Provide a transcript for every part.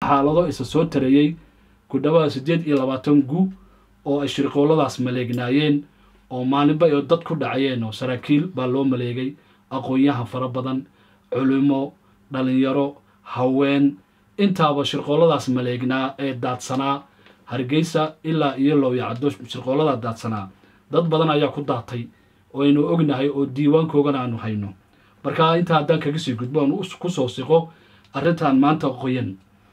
xaalado isa soo tareeyey ku dhawaada siddeed iyo labaatan gu oo ay shirqooladaas maleegnaayeen oo maalinba ay dad ku dhacayeen oo saraakiil baa loo maleegay aqoon-yahan fara badan culimo dhalinyaro haween intaaba shirqooladaas maleegnaa ee daadsanaa hargeysa ilaa iyo lowyacdo shirqooladaa daadsanaa dad badan ayaa ku daatay oo aynu ognahay oo diiwaankoogana aanu hayno marka intaa haddaan kaga sii gudbo aan ku soo siqo arrintan maanta qoyan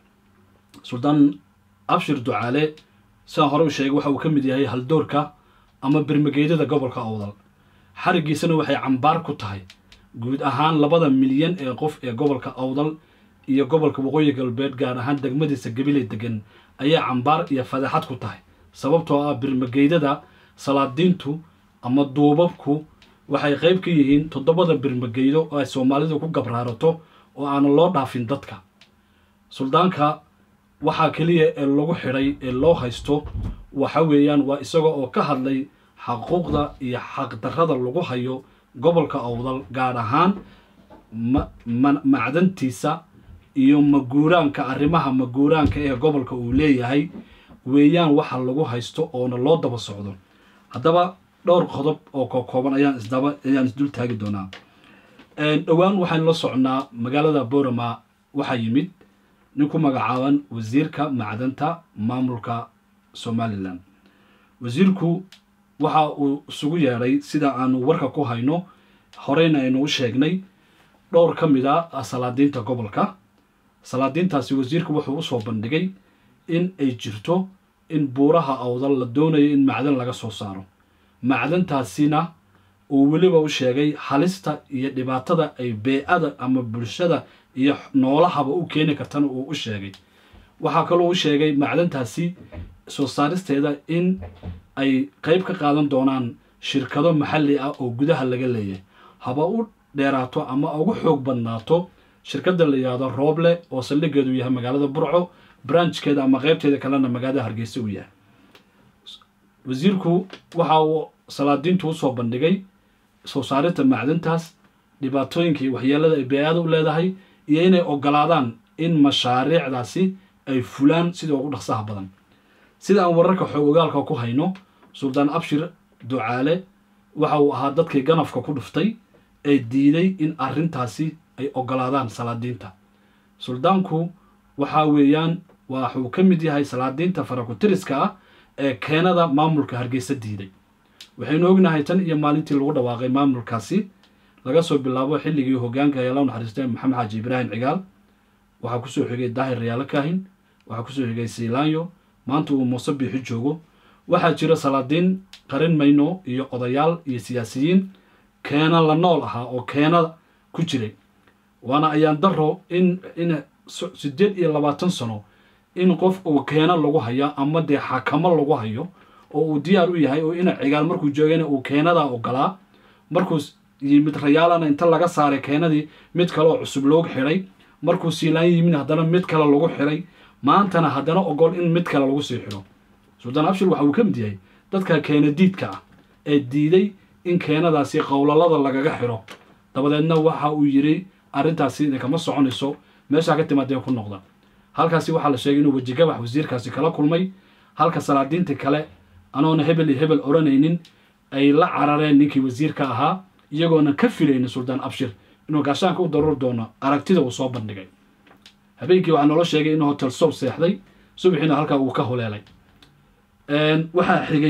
suldaan abshir ducaale sidaan hore u sheegay waxa uu ka mid yahay haldoorka ama birmageydada gobolka awdal xarigiisana waxay cambaar ku tahay guud ahaan labada milyan ee qof ee gobolka awdal iyo gobolka waqooyi galbeed gaar ahaan degmadiisa gabiley degan ayaa cambaar iyo fadaxad ku tahay sababtoo ah birmageydada salaadiintu ama duubabku waxay qayb ka yihiin toddobada birmageydo oo ay soomaalidu ku gabraarato oo aana loo dhaafin dadka suldaanka waxaa keliya ee lagu xidhay ee loo haysto waxa weeyaan waa isaga oo ka hadlay xaquuqda iyo xaqdarrada lagu hayo gobolka awdal gaar ahaan macdantiisa iyo maguuraanka arrimaha maguuraanka ee gobolka uu leeyahay weeyaan waxa lagu haysto oona loo daba socdo haddaba dhowr qodob oo kokooban ayaan isdaba ayaan isdul taagi doonaa dhowaan waxaynu la socnaa magaalada borama waxaa yimid nin ku magacaaban wasiirka macdanta maamulka somalilan wasiirku waxa uu isugu yeedhay sida aanu warka ku hayno horeyna aynu u sheegnay dhowr ka mid a salaadiinta gobolka salaadiintaasi wasiirku wuxuu usoo bandhigay in ay jirto in buuraha awdal la doonayo in macdan laga soo saaro macdantaasina uu weliba u sheegay halista iyo dhibaatada ay bee-ada ama bulshada iyo noolahaba u keeni kartana uu u sheegay waxaa kaloo u sheegay macdantaasi soo saaristeeda in ay qeyb ka qaadan doonaan shirkado maxalli ah oo gudaha laga leeyahay haba u dheeraato ama ugu xoog badnaato shirkadda la yihahdo rooble oo saldhigeedu yahay magaalada burco branchkeeda ama qeybteeda kalena magaalada hargeysa uu yahay wasiirku waxa uu salaadiintu usoo bandhigay soo saarinta macdantaas dhibaatooyinkii waxyeelada ay bee-aada u leedahay iyo inay ogolaadaan in mashaariicdaasi ay fulaan sida ugu dhaqsaha badan sida aan wararka xoog ogaalka ku hayno suldaan abshir ducaale waxa uu ahaa dadkii ganafka ku dhuftay ee diiday in arrintaasi ay ogolaadaan salaadiinta suldaanku waxa weeyaan waxuu ka mid yahay salaadiinta farakutiriska ah ee keenada maamulka hargeysa diiday waxaynu ognahay tan iyo maalintii lagu dhawaaqay maamulkaasi laga soo bilaabo xilligii hogaanka ayaa la naxariistay maxamed xaaji ibraahim cigaal waxaa kusoo xigay daahir rayaalo kaahin waxaa kusoo xigay siilaanyo maanta uu muuse biixi joogo waxaa jira salaadiin qarin mayno iyo odayaal iyo siyaasiyiin keena la nool ahaa oo keena ku jiray waana ayaan daro in in siddeed iyo labaatan sano in qof uu keena lagu hayo ama dee xakamo lagu hayo oo uu diyaar u yahay oo ina cigaal markuu joogayna uu keenadaa ogolaa markuu yimid rayaalana inta laga saaray keenadii mid kale oo cusub loogu xidhay markuu siilaan yimid haddana mid kale lagu xidhay maantana haddana ogol in mid kale lagu sii xidho suldaan abshir waxa uu ka mid yahay dadka keena diidka ah ee diiday in keenadaasi qowlalada lagaga xidho dabadeedna waxa uu yidhi arrintaasi idinkama soconayso meeshaa ka timaadeen ku noqda halkaasi waxaa la sheegay inuu wejigabax wasiirkaasi kala kulmay halka salaadiintii kale anoona hebel iyo hebel odhanaynin ay la carareen ninkii wasiirka ahaa iyagoona ka filaynin suldaan abshir inuu gaashaanka u daruur doono aragtida uu soo bandhigay habeenkii waxaa noola sheegay inuu hotel sob seexday subaxiina halkaa uu ka holeelay waxaa xigay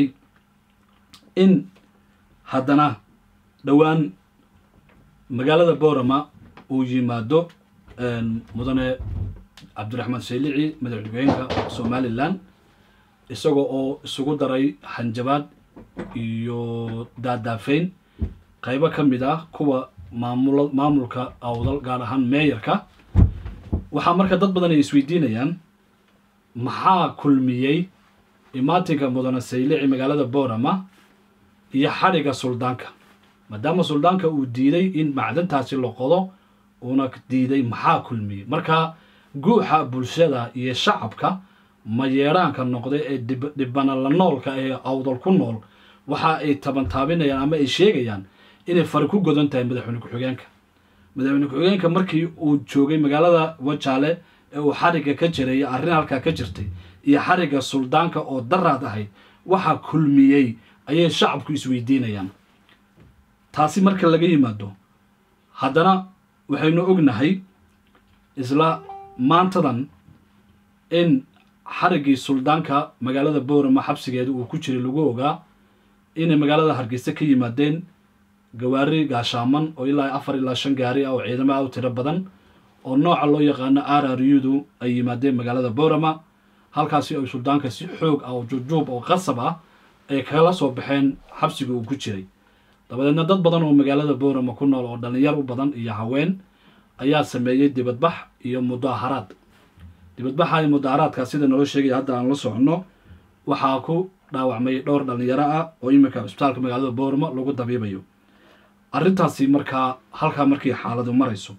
in haddana dhowaan magaalada boorama uu yimaado mudane cabdiraxmaan saylici madaxweyeenka somalilan isagoo oo isugu daray hanjabaad iyo daadaafeyn qaybo ka mid ah kuwa maamul maamulka awdal gaar ahaan meeyarka waxaa marka dad badan ay isweydiinayaan maxaa kulmiyey imaatinka mudane saylici magaalada boorama iyo xadhiga suldaanka maadaama suldaanka uu diiday in macdantaasi la qodo uuna diiday maxaa kulmiyey marka guuxa bulshada iyo shacabka mayeedhaanka noqday ee dhibana la noolka ee awdal ku nool waxa ay tabantaabinayaan ama ay sheegayaan inay fari ku godan tahay madaxweyne ku-xigeenka madaxweyne ku-xigeenka markii uu joogay magaalada wajaale ee uu xarigga ka jiray iyo arrin halkaa ka jirtay iyo xarigga suldaanka oo daraad ahayd waxaa kulmiyey ayay shacabku isweydiinayaan taasi marka laga yimaado haddana waxaynu ognahay isla maantadan in xariggii suldaanka magaalada boorama xabsigeeda uu ku jiray lagu ogaa inay magaalada hargeysa ka yimaadeen gawaari gaashaaman oo ilaa afar ilaa shan gaari ah oo ciidamo ah u tiro badan oo nooca loo yaqaano araryudu ay yimaadeen magaalada boorama halkaasi ay suldaanka si xoog ah oo juubjuub oo qasab ah ay kala soo baxeen xabsiga uu ku jiray dabadeedna dad badan oo magaalada boorama ku nool oo dhallinyar u badan iyo haween ayaa sameeyey dibadbax iyo mudaaharaad dibadbaxa iyo mudaaharaadka sida naloo sheegaya hadda aan la soconno waxaa ku dhaawacmay dhowr dhallinyaro ah oo iminka cusbitaalka magaalada boorama lagu dabiibayo arrintaasi markaa halkaa markii xaaladu marayso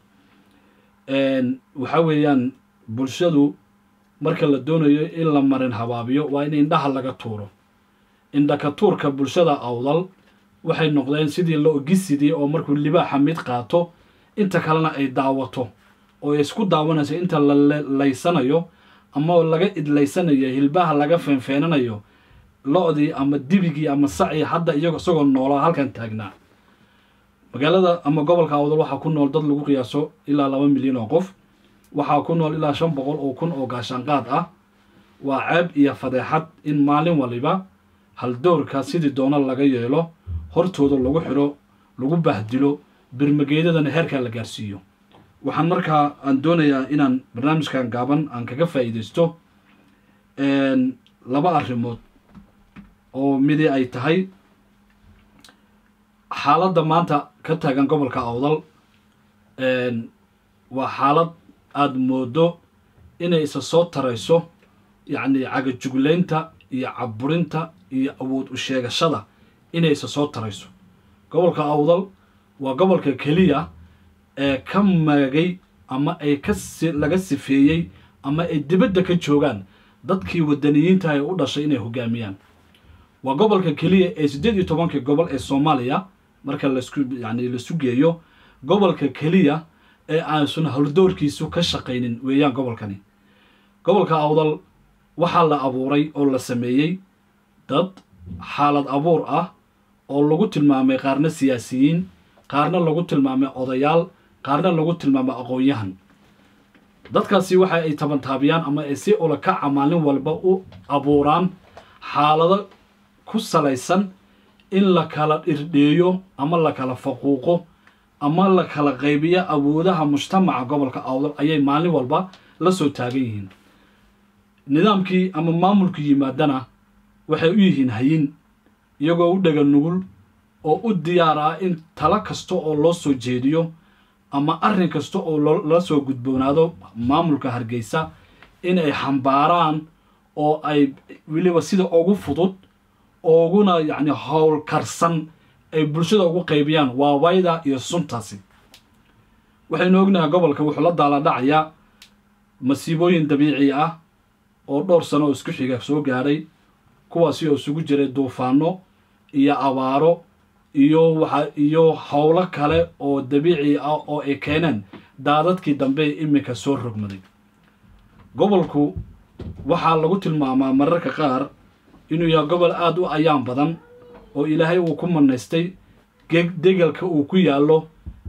waxa weeyaan bulshadu marka la doonayo in la marin habaabiyo waa in indhaha laga tuuro indhaka tuurka bulshada awdal waxay noqdeen sidii la ogisidii oo markuu libaaxa mid qaato inta kalena ay daawato oo ay isku daawanayso inta la laysanayo ama laga idlaysanayo hilbaha laga feenfeenanayo lo-dii ama dibigii ama sacii hadda iyago isagoo noolaa halkan taagnaa magaalada ama gobolka awdal waxaa ku nool dad lagu qiyaaso ilaa laba milyan oo qof waxaa ku nool ilaa shan boqol oo kun oo gaashaanqaad ah waa ceeb iyo fadeexad in maalin waliba haldoorka sidii doono laga yeelo hortooda lagu xidho lagu bahdilo birmageedadana heerkaa la gaarsiiyo waxaan markaa aan doonayaa inaan barnaamijkan gaaban aan kaga faa'iidaysto laba arrimood oo midi ay tahay xaaladda maanta ka taagan gobolka awdal waa xaalad aada moodo inay isa soo tarayso yacni cagajuglaynta iyo caburinta iyo awood u sheegashada inay isa soo tarayso gobolka awdal waa gobolka keliya ee ka magay ama ay ka laga sifeeyey ama ay dibadda ka joogaan dadkii wadaniyiinta ee u dhashay inay hogaamiyaan waa gobolka keliya ee siddeed iyo tobankii gobol ee soomaaliya marka lasku yani lasu geeyo gobolka keliya ee aansun howldoorkiisu ka shaqaynin weeyaan gobolkani gobolka awdal waxaa la abuuray oo la sameeyey dad xaalad abuur ah oo lagu tilmaamay qaarna siyaasiyiin qaarna lagu tilmaamay odayaal qaarna lagu tilmaamay aqoon-yahan dadkaasi waxa ay tabantaabiyaan ama ay si ulakaca maalin walba u abuuraan xaalado ku salaysan in la kala dhirdheeyo ama la kala faquuqo ama la kala qaybiyo awoodaha mujtamaca gobolka awdal ayay maalin walba la soo taagan yihiin nidaamkii ama maamulku yimaadana waxay u yihiin hayin iyagoo u dhega nugul oo u diyaar ah in talo kasta oo loo soo jeediyo ama arrin kasta oo la soo gudboonaado maamulka hargeysa in ay xambaaraan oo ay weliba sida ugu fudud ooguna yacni howl karsan ay bulshada ugu qaybiyaan waa wayda iyo suntaasi waxaynu ognahay gobolka wuxuu la daala dhacayaa masiibooyin dabiici ah oo dhowr sano oo isku xiga soo gaadhay kuwaasi oo isugu jiray duufaano iyo abaaro iyo waxa iyo howlo kale oo dabiici ah oo ay keeneen daadadkii dambe ee iminka soo rogmaday gobolku waxaa lagu tilmaamaa mararka qaar inuu yahay gobol aada u ayaan badan oo ilaahay uu ku manaystay degalka uu ku yaallo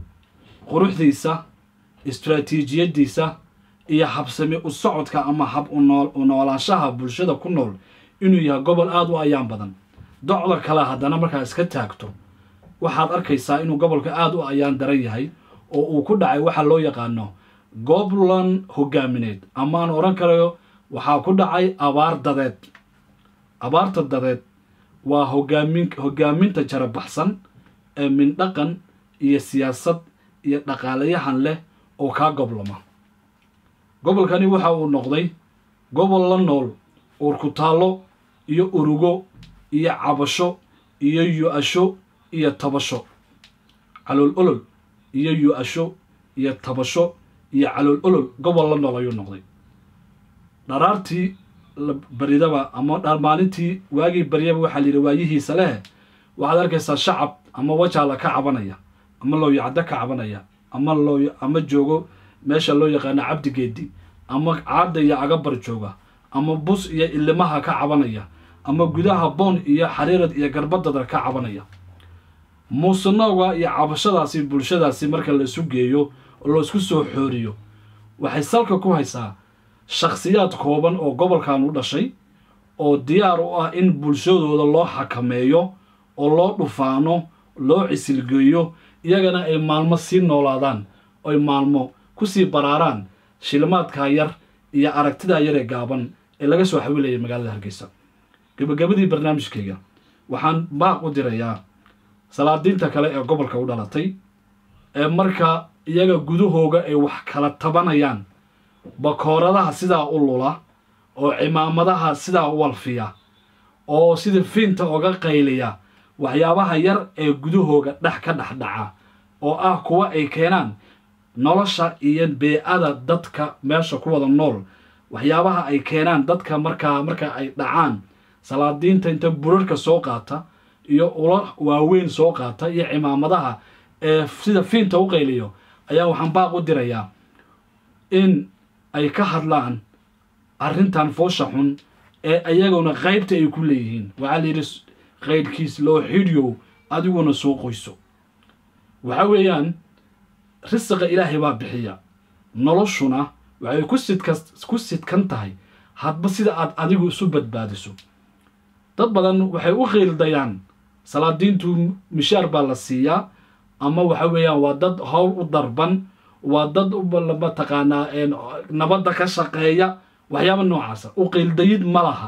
quruxdiisa istraatiijiyaddiisa iyo habsami u socodka ama hab u noolaanshaha bulshada ku nool inuu yahay gobol aada u ayaan badan docda kale haddana markaa iska taagto waxaad arkaysaa inuu gobolka aada u ayaan daran yahay oo uu ku dhacay waxa loo yaqaano goblan hogaamineed amaan odhan karayo waxaa ku dhacay abaar dadeed abaarta dadeed waa hogaamin hogaaminta jarabaxsan ee mindhaqan iyo siyaasad iyo dhaqaalayahan leh oo kaa goblama gobolkani waxa uu noqday gobol la nool uurkutaallo iyo urugo iyo cabasho iyo yu-asho iyo tabasho calool olol iyo yu-asho iyo tabasho iyo calool olol gobol la nool ayuu noqday dharaartii baridaba ama maalintii waagii baryaba waxaa layidhi waayihiisa leh waxaad arkaysaa shacab ama wajaala ka cabanaya ama looyacdo ka cabanaya ama loo ama joogo meesha loo yaqaano cabdigeedi ama caadda iyo agabar jooga ama bus iyo ilimaha ka cabanaya ama gudaha boon iyo xariirad iyo garbadada ka cabanaya muusanooga iyo cabashadaasi bulshadaasi marka la isu geeyo oo la isku soo xooriyo waxay salka ku haysaa shakhsiyaad kooban oo gobolkan u dhashay oo diyaar u ah in bulshadooda loo xakameeyo oo loo dhufaano loo cisilgeeyo iyagana ay maalmo sii noolaadaan oy maalmo kusii baraaraan shilimaadkaa yar iyo aragtidaa yar ee gaaban ee laga soo xawilayay magaalada hargeysa gabagabadii barnaamijkayga waxaan baaq u dirayaa salaadiinta kale ee gobolka u dhalatay ee marka iyaga gudahooga ay wax kala tabanayaan bakooradaha sidaa u lula oo cimaamadaha sidaa u walfiya oo sida fiinta oga qayliya waxyaabaha yar ee gudahooga dhex ka dhexdhaca oo ah kuwa ay keenaan nolosha iyo bee-ada dadka meesha ku wada nool waxyaabaha ay keenaan dadka markaa marka ay dhacaan salaadiinta inta burarka soo qaata iyo ula waaweyn soo qaata iyo cimaamadaha ee sida fiinta u qayliyo ayaa waxaan baaq u dirayaa in ay ka hadlaan arrintan foosha xun ee ayaguna qaybta ay ku leeyihiin waxaa la yidhi qaydhkiis loo xidhiyow adiguna soo qoyso waxa weeyaan risiqa ilaahay baa bixiya noloshuna waxay ku sidka ku sidkan tahay hadba sida aad adigu isu badbaadiso dad badan waxay u qiildayaan salaadiintu mishaar baa la siiyaa ama waxa weeyaan waa dad howl u darban waa dad mataqaanaa nabadda ka shaqeeya waxyaaba noocaasa u qiildayid ma laha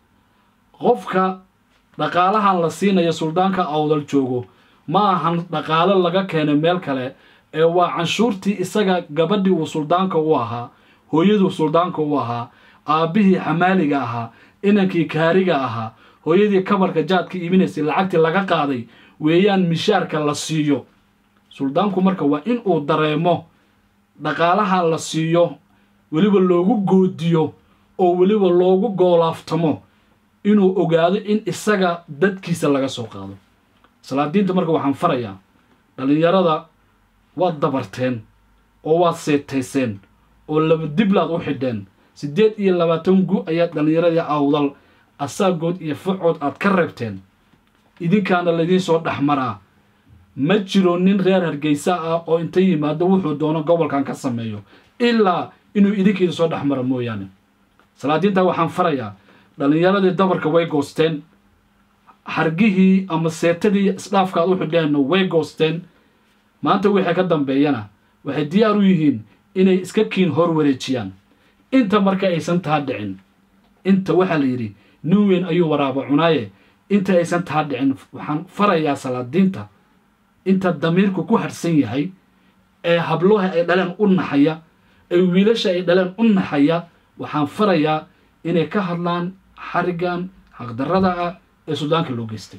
qofka dhaqaalahan la siinaya suldaanka awdal joogo ma ahan dhaqaalo laga keenay meel kale ee waa canshuurtii isaga gabadhii uu suldaanka u ahaa hooyaduu suldaanka u ahaa aabbihii xamaaliga ahaa inankii kaariga ahaa hooyadii kabarka jaadka iibinaysay lacagtii laga qaaday weeyaan mishaarka la siiyo suldaanku marka waa in uu dareemo dhaqaalaha la siiyo weliba loogu goodiyo oo weliba loogu goolaaftamo inuu ogaado in isaga dadkiisa laga soo qaado salaadiinta marka waxaan farayaa dhallinyarada waad dabarteen oo waad seetayseen oo laba diblaad u xidheen siddeed iyo labaatan gu ayaad dhallinyaradii awdal asaagood iyo fucood aad ka reebteen idinkaana laydiin soo dhexmaraa ma jiro nin reer hargeysa ah oo inta yimaado wuxuu doono gobolkan ka sameeyo ilaa inuu idinkiina soo dhexmara mooyaane salaadiinta waxaan farayaa dhallinyaradii dabarka way goosteen xargihii ama seetadii isdhaafka aad u xidheenna way goosteen maanta wixii ka dambeeyana waxay diyaar u yihiin inay iska kiin hor wareejiyaan inta marka aysan taa dhicin inta waxaa la yidhi nin weyn ayuu waraaba cunaaye inta aysan taa dhicin waxaan farayaa salaadiinta inta damiirku ku harhsan yahay ee habloha ay dhaleen u naxaya ee wiilasha ay dhaleen u naxaya waxaan farayaa inay ka hadlaan xarigan xaqdarrada ah ee suldaanka loo geystay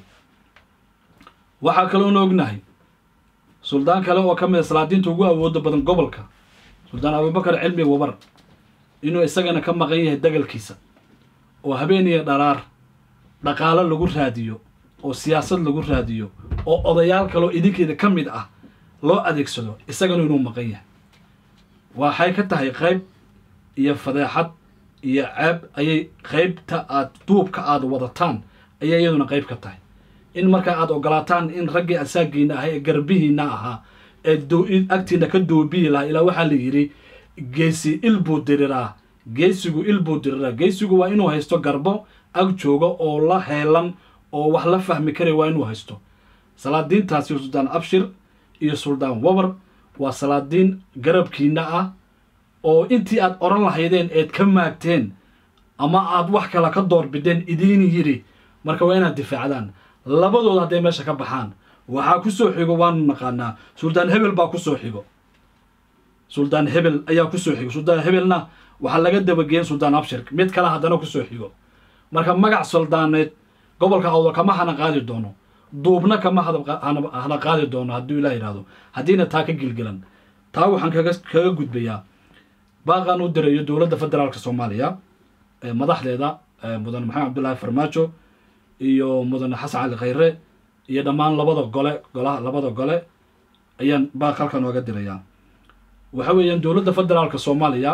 waxaa kaloona ognahay suldaan kale oo ka mid a salaadiinta ugu awooda badan gobolka suldaan abubakar cilmi wabar inuu isagana ka maqan yahay dagalkiisa oo habeen iyo dharaar dhaqaalo lagu raadiyo oo siyaasad lagu raadiyo oo odayaal kaloo idinkeeda ka mid ah loo adeegsado isagana inuu maqan yahay waxay ka tahay qayb iyo fadeexad iyo ceeb ayay qaybta aad duubka aada wadataan ayay iyaduna qayb ka tahay in markaa aada ogolaataan in raggii asaagiina ahaa ee garbihiina ahaa ee agtiina ka doobiyi lahaa ilaa waxaa la yidhi geesi il buu diriraa geesigu il buu diriraa geesigu waa inuu haysto garbo ag jooga oo la heelan oo wax la fahmi karaya waa inuu haysto salaadiintaasi suldaan abshir iyo suldaan wabar waa salaadiin garabkiina ah oo intii aad odhan lahaydeen eed ka maagteen ama aad wax kale ka doorbideen idiin yidhi marka waa inaad difaacdaan labadooda hadday meesha ka baxaan waxaa ku soo xigo waanu naqaanaa suldaan hebel baa ku soo xigo suldaan hebel ayaa ku soo xigo suldaan hebelna waxaa laga dabageyen suldaan abshir mid kale haddana ku soo xigo marka magac suldaaneed gobolka awdal kama hana qaadi doono duubna kama hana qaadi doono hadduu ilah yidhahdo haddiina taa ka gilgilan taa waxaan kaga kaga gudbayaa baaqaan u dirayo dowladda federaalka soomaaliya madaxdeeda mudane maxamed cabdullaahi farmaajo iyo mudane xasan cali khayre iyo dhammaan labada gole golaha labada gole ayaan baaq halkan ooga dirayaa waxa weeyaan dowladda federaalka soomaaliya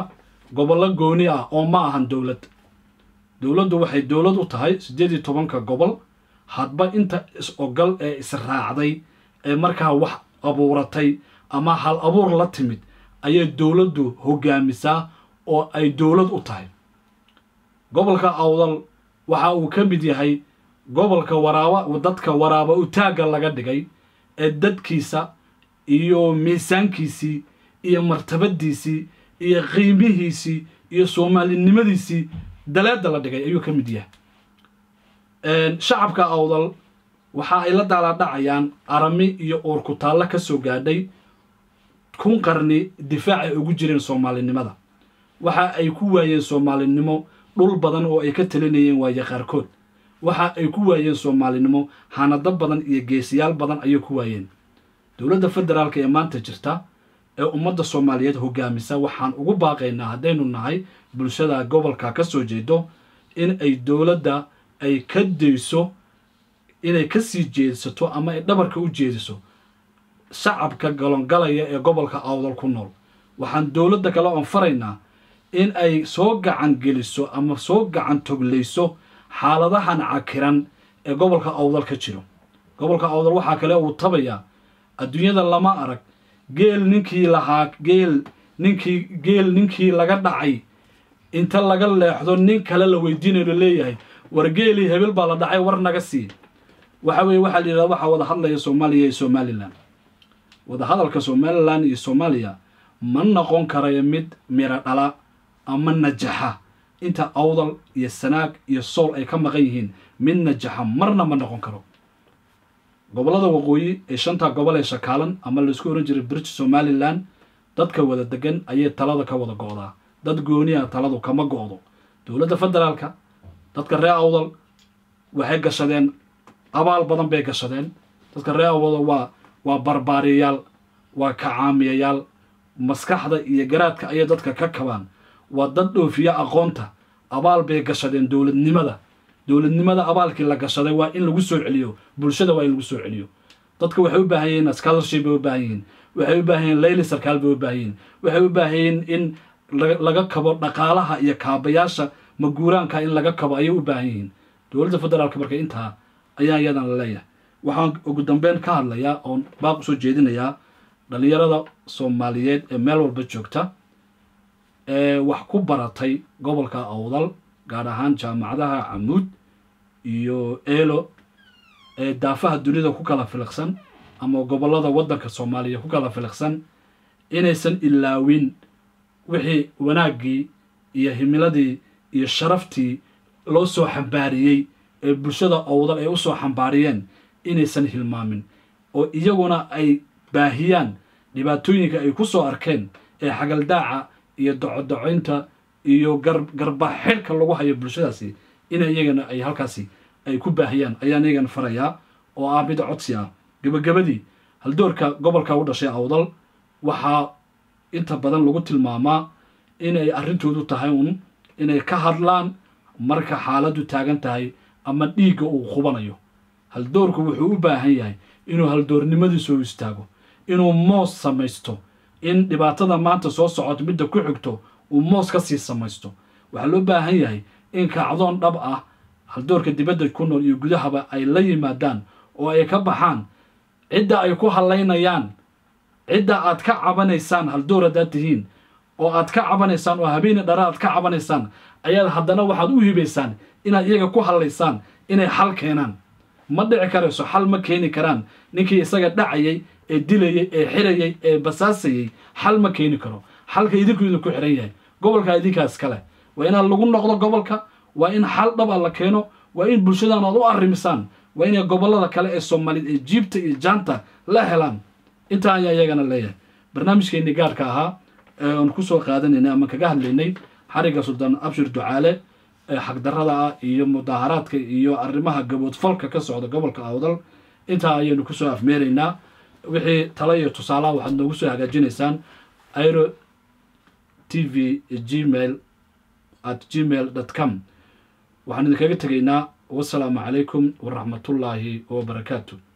gobollo gooni ah oo ma ahan dowlad dowladdu waxay dowlad u tahay siddeed iyo tobanka gobol hadba inta is-ogal ee israacday ee markaa wax abuuratay ama hal abuur la timid ayay dowladdu hogaamisaa oo ay dowlad u tahay gobolka awdal waxa uu ka mid yahay gobolka waraaba dadka waraaba utaagga laga dhigay ee dadkiisa iyo miisaankiisii iyo martabadiisii iyo qiimihiisii iyo soomaalinimadiisii daleeda la dhigay ayuu ka mid yahay shacabka awdal waxa ay la daalaadhacayaan arami iyo uurkutaallo ka soo gaadhay kun qarni difaac ay ugu jireen soomaalinimada waxa ay ku waayeen soomaalinimo dhul badan oo ay ka talinayeen waaye qaarkood waxa ay ku waayeen soomaalinimo hanado badan iyo geesiyaal badan ayay ku waayeen dowladda federaalka ee maanta jirta ee ummadda soomaaliyeed hogaamisa waxaan ugu baaqaynaa haddaynu nahay bulshada gobolka ka soo jeedo in ay dowladda ay ka dayso inay ka sii jeedsato ama ay dhabarka u jeediso shacabka galongalaya ee gobolka awdal ku nool waxaan dowladda kale oon faraynaa in ay soo gacan geliso ama soo gacan toglayso xaaladahan cakiran ee gobolka awdal ka jiro gobolka awdal waxaa kale uu tabayaa adduunyada lama arag geel ninkii lahaa geel ninkii geel ninkii laga dhacay inta laga leexdo nin kale la weydiinayo leeyahay war geelii hebel baa la dhacay war naga sii waxa weeye waxaa la yidhahda waxaa wada hadlaya soomaaliya iyo somalilan wadahadalka somalilan iyo soomaaliya ma noqon karayo mid miro dhala ama najaxa inta awdal iyo sanaag iyo sool ay ka maqan yihiin mid najaxa marna ma noqon karo gobollada waqooyi ee shanta gobol ee shakaalan ama laisku oran jiray british somalilan dadka wada degan ayay talada ka wada go'daa dad gooniya taladu kama go'do dowladda federaalka dadka reer awdal waxay gashadeen abaal badan bay gashadeen dadka reer awdal waa waa barbaariyayaal waa kacaamiyayaal maskaxda iyo garaadka ayay dadka ka kabaan waa dad dhoofiya aqoonta abaal bay gashadeen dowladnimada dowladnimada abaalkii la gashaday waa in lagu soo celiyo bulshada waa in lagu soo celiyo dadka waxay u baahan yihiin scholarship bay u baahan yihiin waxay u baahan yihiin layli sarkaal bay u baahan yihiin waxay u baahan yihiin in laga kabo dhaqaalaha iyo kaabayaasha maguuraanka in laga kabo ayay u baahan yihiin dowladda federaalka marka intaa ayaa iyadan la leeyahay waxaan ugu dambeyn ka hadlayaa oon baaq usoo jeedinayaa dhallinyarada soomaaliyeed ee meel walba joogta ee wax ku baratay gobolka awdal gaar ahaan jaamacadaha camuud iyo eelo ee daafaha dunida ku kala filiqsan ama gobollada waddanka soomaaliya ku kala filiqsan inaysan ilaawin wixii wanaaggii iyo himiladii iyo sharaftii loo soo xambaariyey ee bulshada awdal ay u soo xambaariyeen inaysan hilmaamin oo iyaguna ay baahiyaan dhibaatooyinka ay ku soo arkeen ee xagaldaaca iyo docodocoynta iyo garba xidhka lagu hayo bulshadaasi in iyagana ay halkaasi ay ku baahiyaan ayaan iyagana farayaa oo ah mid codsi ah gebagabadii haldoorka gobolka u dhashay awdal waxaa inta badan lagu tilmaamaa inay arrintoodu tahay un inay ka hadlaan marka xaaladdu taagan tahay ama dhiigga uu qubanayo haldoorku wuxuu u baahan yahay inuu haldoornimadiisu u istaago inuu moos samaysto in dhibaatada maanta soo socoto midda ku xigto uu moos ka sii samaysto waxaa loo baahan yahay in kacdoon dhab ah haldoorka dibadda ku nool iyo gudahaba ay la yimaadaan oo ay ka baxaan cidda ay ku hallaynayaan cidda aad ka cabanaysaan haldoor haddaad tihiin oo aad ka cabanaysaan oo habeeni dhara aad ka cabanaysaan ayaad haddana waxaad u hibaysaan inaad iyaga ku hallaysaan inay xal keenaan ma dhici karayso xal ma keeni karaan ninkii isaga dhacayay ee dilayay ee xirayay ee basaasayay xal ma keeni karo xalka idinku idinku xiran yahay gobolka idinkaas kale waa inaad lagu noqdo gobolka waa in xal dhaba la keeno waa in bulshadan aad u arrimisaan waa inay gobollada kale ee soomaaliyed ee jiibta iyo jaanta la helaan intaa ayaa iyagana leeyahay barnaamijkeennii gaarka ahaa ee aan kusoo qaadanaynay ama kaga hadlaynay xariga suldaan abshir ducaale ee xagdarrada ah iyo mudaaharaadka iyo arrimaha gaboodfalka ka socda gobolka awdal intaa ayaynu kusoo afmeeraynaa wixii talo iyo tusaalaha waxaad noogu soo hagaajinaysaan airo t v gmail at gmail dot com waxaan idinkaga tegaynaa wasalaamu calaykum waraxmatullaahi wabarakaatu